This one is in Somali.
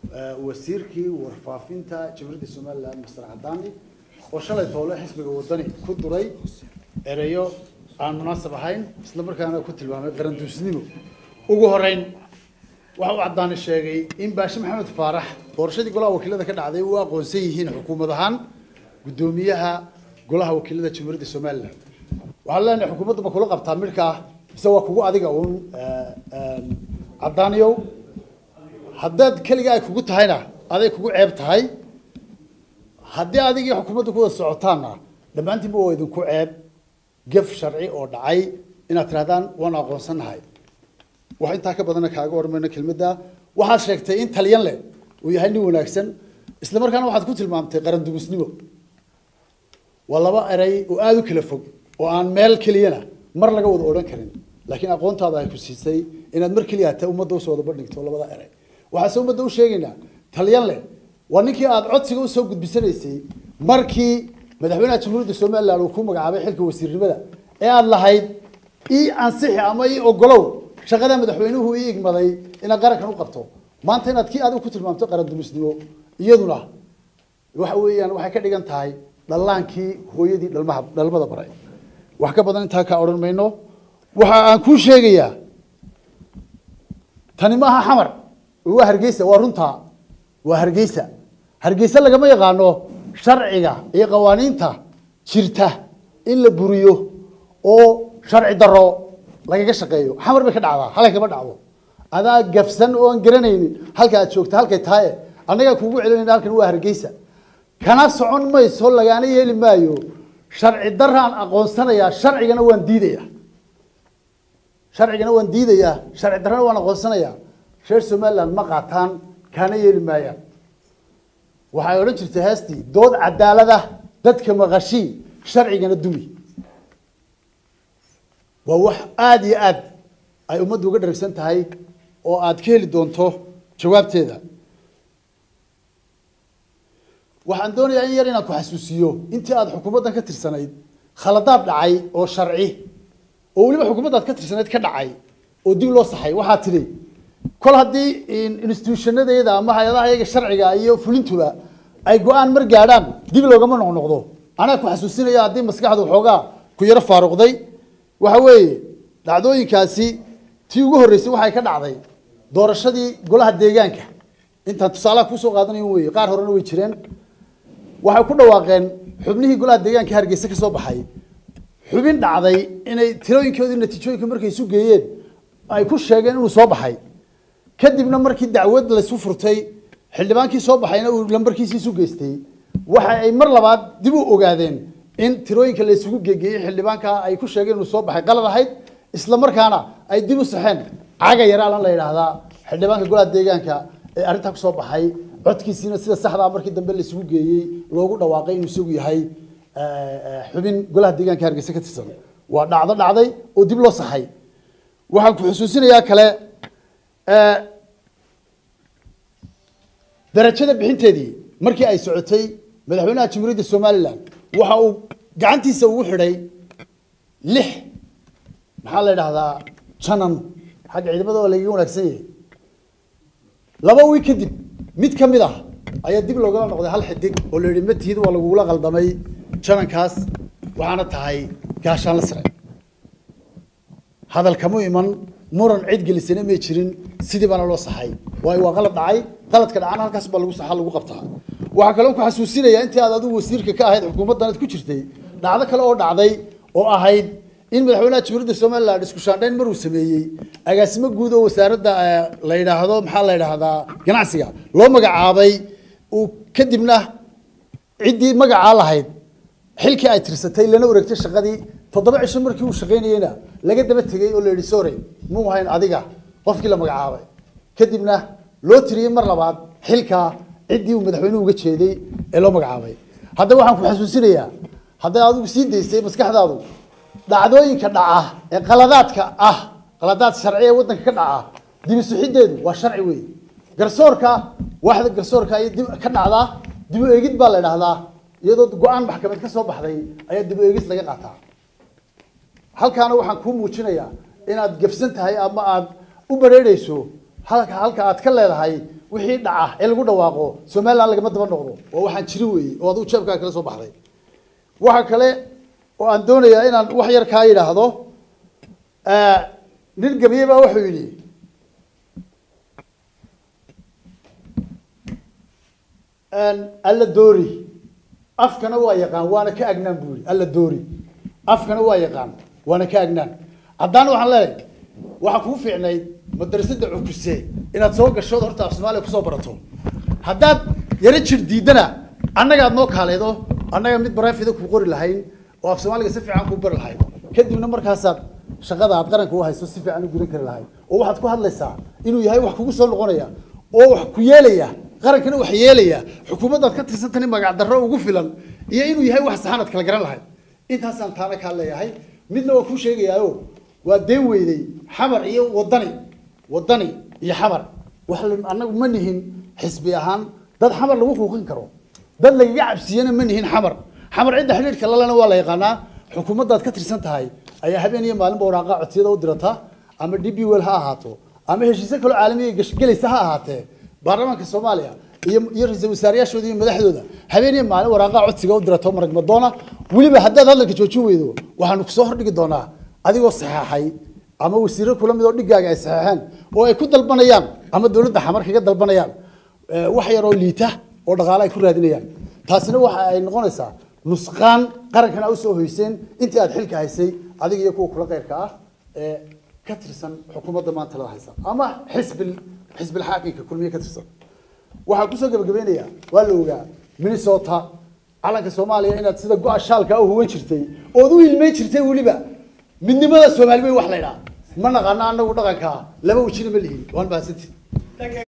wasiirkii warfaafinta jamhuuriyadda somaliland master cadaani oo shalay toole xisbiga wadani ku duray ereyo aan munaasab ahayn isla markaana ku tilmaamay qaranduusnimo ugu horeyn waxa uu cadaani sheegay in baashe maxamed faarax doorashadii golaha wakiilada ka dhacday u aqoonsan yihiin xukuumad ahaan guddoomiyaha golaha wakiilada jamhuuriyadda somaliland waxaan leenahay xukuumaddu ma kula qabtaa midhkaa mise waa kugu adiga uun cadaaniyow haddaad keliga ay kugu tahayna aday kugu ceeb tahay haddii adigii xukuumadda ku wada socotaanna dhammaantiinba waa idinku ceeb gef sharci oo dhacay inaad tirahdaan waan aqoonsanahay wax intaa ka badana kaaga warmayno kelmadda waxaad sheegtay in talyan leh uu yahay nin wanaagsan isla markaana waxaad ku tilmaamtay qarandumisnimo waa laba eray oo aada u kala fog oo aan meel keliyana mar laga wada odhan karin laakiin aqoontaada ay ku siisay inaad mar keliya hata ummadda usoo wada bandhigto labada eray waxaase ummadda u sheegaynaa talyan leh waa ninkii aada codsiga usoo gudbisanaysay markii madaxweynaha jamhuuriyadda somaliland uu ku magacaabay xilka wasiirnimada ee aada lahayd ii ansixi ama ii ogolow shaqada madaxweynuhu ii igmaday inaad qarankan u qabto maanta inaad kii adigu ku tilmaamto qarandumisnimo iyaduna waxa weeyaan waxay ka dhigan tahay dhallaankii hooyadii dhalmaha dhalmada baray wax ka badan intaa kaa odhan mayno waxa aan kuu sheegayaa tani maaha xamar waa hargeysa waa runtaa waa hargeysa hargeysa lagama yaqaano sharciga iyo qawaaniinta jirta in la buriyo oo sharci daro lagaga shaqeeyo xamar bay ka dhacdaa halay kama dhacdo adaa gafsan oo aan garanaynin halka aad joogta halkay tahaye annagaa kuugu celinayna halkan waa hargeysa kana socon mayso lagaana yeeli maayo sharci daraan aqoonsanayaa sharcigana waan diidayaa sharcigana waan diidayaa sharci darana waan aqoonsanayaa reer somaliland ma qaataan kaana yeeli maayaan waxay odhan jirtay heestii dood cadaalada dadka maqashii sharcigana dumi waa wax aada iyo aad ay ummaddu uga dharagsan tahay oo aad ka heli doonto jawaabteeda waxaan doonayaa in yar inaan ku xasuusiyo intii aada xukuumaddan ka tirsanayd khaladaad dhacay oo sharci oo weliba xukuumaddaad ka tirsanayd ka dhacay oo dib loo saxay waxaa tidhi kol haddii institutionadeeda ama hay-adaha iyaga sharciga iyo fulintuba ay go-aan mar gaadhaan dib loogama noqnoqdo anaa ku xasuusinaya haddii maskaxdu xoogaa ku yaro faaruqday waxa weeye dhacdooyinkaasi tii ugu horreysay waxay ka dhacday doorashadii golaha deegaanka intaan tusaalaha kusoo qaadanayo weye qaar horena way jireen waxay ku dhawaaqeen xubnihii golaha deegaanka hargeysa ka soo baxay xubin dhacday inay tirooyinkoodii natiijooyinka markay isu geeyeen ay ku sheegeen inuu soo baxay kadibna markii dacwad laysu furtay xildhibaankii soo baxayna uu lambarkiisii isu geystay waxa ay mar labaad dib u ogaadeen in tirooyinka la isugu gegeeyey xildhibaanka ay ku sheegeen inuu soo baxay qalad ahayd isla markaana ay dib u saxeen caga yaraalan la yidhaahdaa xildhibaanka golaha deegaanka ee arrintaa kusoo baxay codkiisiina sida saxdaa markii dambe la isugu geeyey loogu dhawaaqay inuu isagu yahay xubin golaha deegaanka hargeysa ka tirsan waa dhacdo dhacday oo dib loo saxay waxaan ku xusuusinayaa kale darajada bixinteedii markii ay socotay madaxweynaha jamhuuriyadda somaliland waxa uu gacantiisa ugu xidhay lix maxaa la yidhahdaa janan xagga ciidamada waa lagaga wanaagsan yahay laba wiig kadib mid ka mid ah ayaa dib loogala noqday hal xidig oo la yidhi matihid waa lagugula qaldamay janankaas waxaana tahay gaashaan la sare hadal kamu iman muran cid gelisana may jirin sidii baana loo saxay waayo waa qalad dhacay qaladka dhacana halkaas baa lagu saxa lagu qabtaa waxaa kaloo ku xasuusinayaa intii aad adigu wasiirka ka ahayd xukuumaddan aad ku jirtay dhacdo kale oo dhacday oo ahayd in madaxweynaha jamhuuriyadda somaliland isku shaandhayn maruu sameeyey agaasimo guud oo wasaaradda la yidhaahdo maxaa la yidhaahdaa ganacsiga loo magacaabay uu kadibna ciddii magacaa lahayd xilkii ay tirsatay lana wareegtay shaqadii toddoba cisho markii uu shaqaynayeyna laga daba tegey oo la yidhi sore muu hayn adiga qofkii la magacaabay kadibna loo tiriyey mar labaad xilkaa ciddii uu madaxweynuhu uga jeeday ee loo magacaabay haddaba waxaan ku xasuusinayaa hadday adigu sii daysay maskaxdaadu dhacdooyinka dhaca ee qaladaadka ah qaladaad sharci ee waddanka ka dhaca dibi suxideedu waa sharci wey garsoorka waxda garsoorka ay dib ka dhacdaa dib u eegid baa la idhaahdaa iyadoo go-aan maxkamad ka soo baxday ayaa dib u eegis laga qaataa halkaana waxaan kuu muujinayaa inaad gefsan tahay ama aad u bareereyso halka halka aad ka leedahay wixii dhaca ee lagu dhawaaqo somaliland lagama daba noqdo oo waxaan jiri weeyey oo adigu jeebkaa kala soo baxday waxa kale oo aan doonayaa inaan wax yar kaa yidhaahdo nin gabiye baa wuxuu yidhi alla doori afkana waa yaqaan waana ka agnaan buu yihi alla doori afkana waa yaqaan waana ka agnaan haddana waxaan leeyahay waxaa kuu fiicnayd madrasada cukuse inaad soo gasho horta af soomaaliya kusoo barato haddaad yaro jir diidana annaga aad noo kaaleedo annaga mid barafida kuu qori lahayn oo af soomaaliga si fiican kuu bari lahayd kadibna markaasaad shaqada aad qaranka u hayso si fiican u gudan kari lahayd oo waxaad ku hadlaysaa inuu yahay wax kugu soo noqonaya oo wax ku yeelaya qarankana wax yeelaya xukuumaddaad ka tirsantani magac darro ugu filan iyo inuu yahay wax saxanaad kala garan lahayd intaasaan taana kaa leeyahay midna waa kuu sheegayaayo waa deen weydey xamar iyo wadani wadani iyo xamar wax annagu ma nihin xisbi ahaan dad xamar lagu quuqin karo dad lagaga cabsiyana ma nihin xamar xamar cidda xidhiidhka lalena waa la yaqaanaa xukuumaddaad ka tirsan tahay ayaa habeen iyo maalinba waraaqa codsiyada u dirata ama d b wel ha ahaato ama heshiisyo kaloo caalamiga gelaysa ha ahaatee baarlamaanka soomaaliya iyo iyo ra-iisul wasaarayaashooda iyo madaxdooda habeen iyo maalin waraaqa codsiga u dirato maragmadoona weliba haddaad hadalka joojin weydo waxaanu kusoo hordhigi doonaa adigoo saxeexay ama wasiiro kula mid oo dhigaaga ay saxeexeen oo ay ku dalbanayaan ama dowladda xamar kaga dalbanayaan wax yar oo liita oo dhaqaale ay ku raadinayaan taasina waxa ay noqonaysaa nusqaan qarankana usoo hoyseen intii aad xilka haysay adiga iyo kuwa kula keyrka ah ee ka tirsan xukuumadda maanta lada haysa ama xisbil xisbil xaakimka kulmiye ka tirsan waxaan kusoo gabagabeynayaa waa la ogaa minnesota calanka soomaaliya inaad sida go-a shaalka u huwan jirtay ood u ilmeyn jirtay weliba midnimada soomaali wey wax la ydhaa ma naqaano anagu dhaqankaa laba wejina ma lihin waan mahadsantii